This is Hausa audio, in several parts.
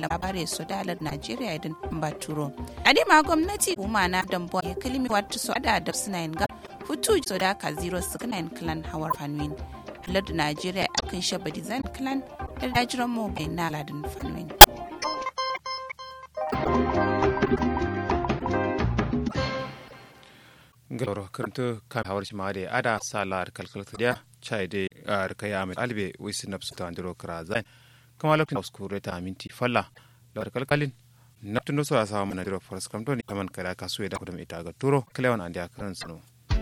labare su dalar najeriya din baturo adema gwamnati kuma na dambo ya kalimi wata su ada da suna yin ga hutu so da ka zero suna yin clan hawar fanwin lardu najeriya akan shaba design clan da dajiran mu bai na ladin fanwin galoro karanta kan hawar shi ma da ada salar kalkalta da chai de rika ya mai albe wisi na ta andiro kra zai kama lokacin uskure ta minti falla da kalkalin na tuno so a samu na diro forest kam to ni kaman kada ka so da kudum ita ga turo klewan andi akaran suno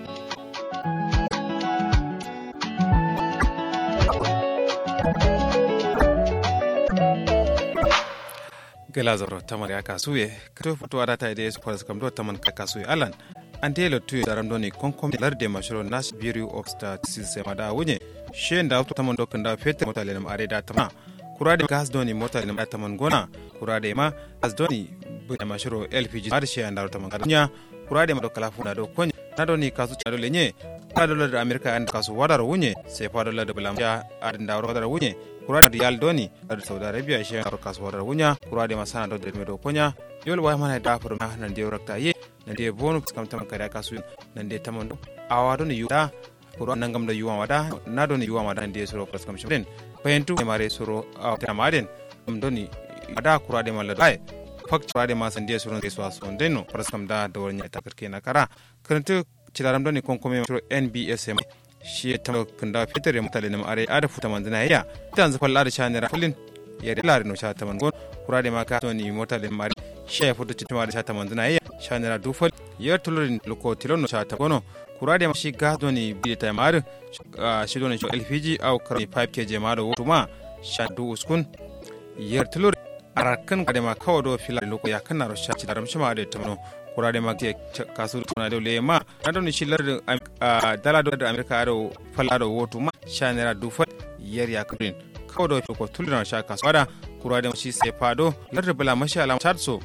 gela zoro tamar ya kasuye kato fito ada ta ide forest kam to taman ka kasuye alan antelo tuyo daram doni konkom larde mashro nas bureau of statistics mada wunye shen da to tamon dokan da fete mota lenam are da tama kurade gas doni mota lenam da taman gona kurade ma gas doni bu da mashro lpg har she andaro taman kadanya kurade ma do kala funa do konya na doni kasu chado lenye ka dolar da amerika an kasu wadar wunye sai fa dolar da bulam ja adin da wadar wunye kurade riyal doni da saudi arabia she andaro kasu wadar wunya kurade ma sana do da me do konya yol wa mana da furu na nan de rakta ye nan de bonu kam tam kada kasu nan de tamando awa do ni yuda kuro nan gam da yuwa wada na do ni yuwa wada nan de soro kas kam shmen payentu e mare soro a ta maden dum do ni ada kura de malla dai fak kura de ma san de soro de so so denno pras kam da do nya ta karke na kara kantu cidaram do ni kon kome soro nbsm shi ta kanda fitere mutale na are ada futa manzina ya tan zafal da shanira kullin ya da lare no sha ta mangon kura de ma ka to ni mutale mari shi ya futa citima da sha ta manzina ya shanira dufal yer tulurin loko tilono chata gono kurade ma shi gado ni bi ta mar shi don shi lpg au karni 5 kg ma do tuma shadu uskun yer tulur arakan kade ma kawo do fila loko ya kana ro shaci daram shi ma da tamno kurade ma ke kasu tuna do le ma na don shi lar dala do da amerika ado fala do wotu ma shanira dufal yer ya kabrin kawo do ko tulura sha kasu wada kurade ma shi sai fado lar bala mashi alam chatso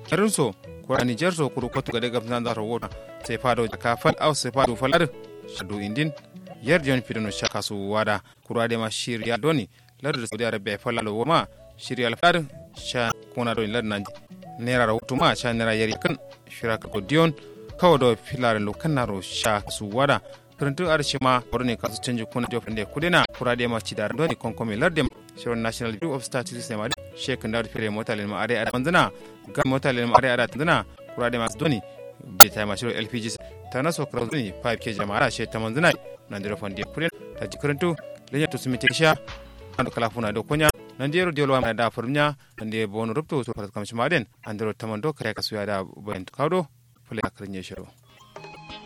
so kura niger so kuru kotu gade gam nan zaro wota sai fado ka fal au sai fado falar shadu indin yar jon fidono shaka su wada kura de ma shirya doni lar da saudi arabia falalo ma shirya alfar sha kuna doni lar nan nera ra wutuma sha nera yari kan shiraka ko dion kawo do filar lo kanaro sha su wada karantu arshi ma ne kasu canji kuna dio fende kudena kura de ma cidar doni konkomi lar de shirin national bureau of statistics ne ma shekin da fere mota len ma are ada manzana ga mota len ma are ada tanzana kura de mas doni be ta ma shirin lpg ta na so kra doni 5 k jama'a she ta manzana nan dira fondi kuren ta jikarantu lenya to sumite sha an kala funa do konya nan dero diolo ma da furnya nan de bonu rupto so farat kam shmaden an dero tamando kare kasu ya da bayan kawdo fule akarnye shiro